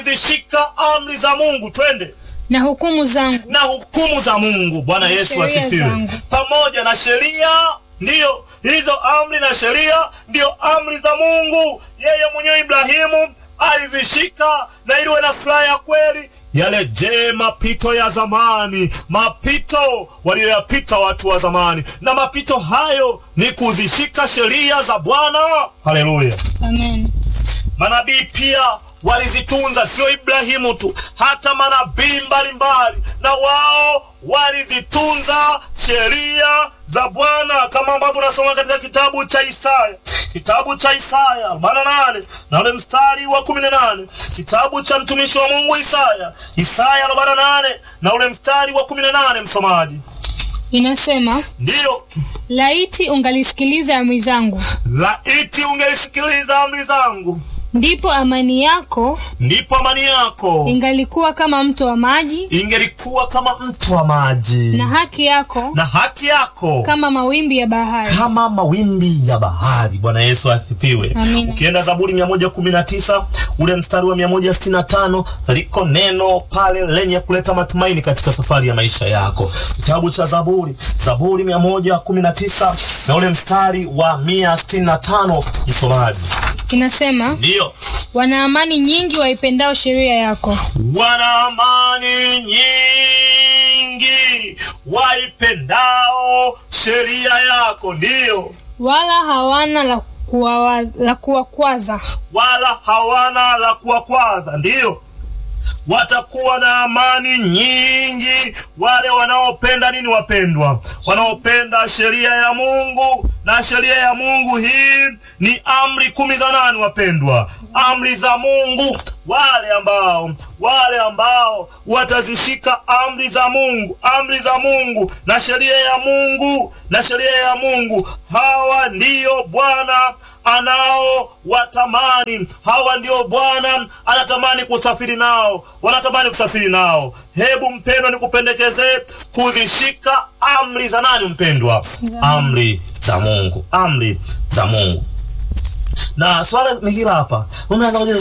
zishika amri za Mungu, twende na hukumu zangu na hukumu za Mungu. Bwana Yesu sheria asifiwe. zangu. Pamoja na sheria, ndiyo hizo amri na sheria ndiyo amri za Mungu. Yeye mwenyewe Ibrahimu alizishika na iliwe na furaha ya kweli. Yale je, mapito ya zamani, mapito walioyapita watu wa zamani, na mapito hayo ni kuzishika sheria za Bwana. Haleluya! amen Manabii pia walizitunza, sio Ibrahimu tu, hata manabii mbalimbali na wao walizitunza sheria za Bwana, kama ambavyo unasoma katika kitabu cha Isaya, kitabu cha Isaya 48 na ule mstari wa 18, kitabu cha mtumishi wa Mungu Isaya, Isaya 48 na ule mstari wa 18, msomaji. inasema Ndiyo, laiti ungalisikiliza amri zangu laiti ungelisikiliza amri zangu, ndipo amani yako ndipo amani yako ingalikuwa kama mto wa maji ingelikuwa kama mto wa maji na haki yako na haki yako kama mawimbi ya bahari kama mawimbi ya bahari. Bwana Yesu asifiwe. Amina. Ukienda Zaburi 119 ule mstari wa 165 liko neno pale lenye kuleta matumaini katika safari ya maisha yako. Kitabu cha Zaburi, Zaburi 119 na ule mstari wa 165, msomaji. inasema Ndiyo, wana amani nyingi waipendao sheria yako wana amani nyingi waipendao sheria yako, ndiyo wala hawana la kuwawa- la kuwakwaza wala hawana la kuwakwaza, ndiyo watakuwa na amani nyingi wale wanaopenda nini, wapendwa, wanaopenda sheria ya Mungu. Na sheria ya Mungu hii ni amri kumi za nani, wapendwa? Amri za Mungu. Wale ambao wale ambao watazishika amri za Mungu, amri za Mungu na sheria ya Mungu na sheria ya Mungu, hawa ndiyo Bwana anao watamani. Hawa ndio Bwana anatamani kusafiri nao, wanatamani kusafiri nao. Hebu mpendwa, nikupendekezee kuzishika amri za nani, mpendwa? Amri za Mungu, amri za Mungu. Na swala ni hila hapa, unaanza kujiuliza